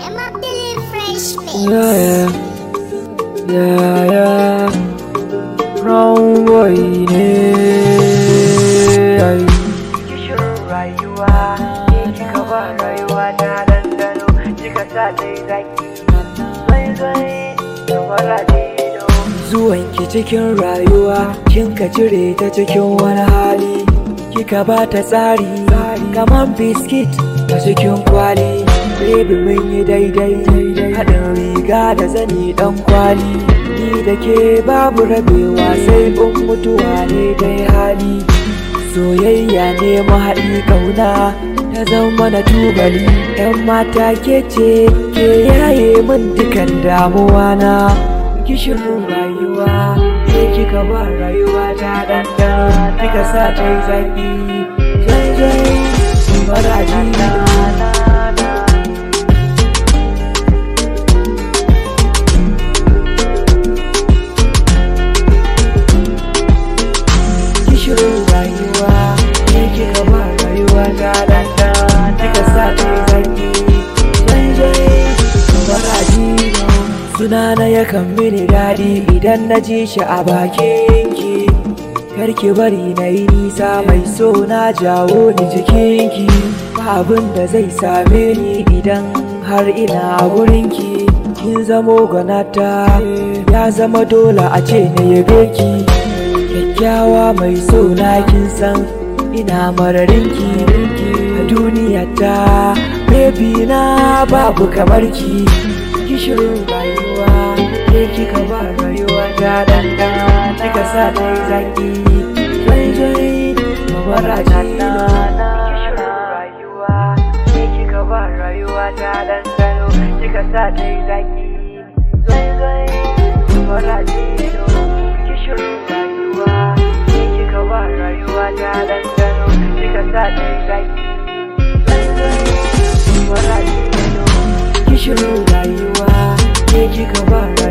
I'm a Billy Fresh Mix. Yeah, yeah, yeah. Brown boy ne. ai. Kishirin rayuwa ke kika ba rayuwa na dandano kika sa ta yi zaki zai zai kamar adido Zuwanki cikin rayuwa, kin ka cire ta cikin wani hali. Kika ba ta tsari, kamar biskit a cikin kwali. Baby mun yi daidai, haɗin riga da zani ɗan kwali. Ni da ke babu rabewa sai in mutuwa ne dai hali. Soyayya ne mahaɗi kauna ta zama na tubali. ‘Yan mata ke ce, ke yaye min dukan damuwa na. kishirin rayuwa ke kika ba rayuwa ta ɗanɗana kika sa ta yi zaƙi zai zai maraji na kishirin rayuwa ke kika ba rayuwa ta ɗanɗana kika sa ta yi zaƙi zai zai maraji na Sunana yakan mini daɗi idan na ji shi a bakinki Karki bari na yi nisa mai so na jawo ni jikinki Ba abin da zai same ni idan har ina a gurinki Kin zamo gwanata ya zama dole a ce na yabe ki Kyakkyawa mai so na kin san ina mararinki A duniya ta baby na babu kamar ki kishirin rayuwa ke kika ba rayuwa ta danda kika sa ta yi zaki zai zai mabaraji na Kishirin rayuwa ke kika ba rayuwa ta dandano kika sa ta yi zaki zai zai kamar adido Kishirin rayuwa ke kika ba rayuwa ta dandano kika sa ta yi zaki zai zai kamar adido kishirin rayuwa ke kika ba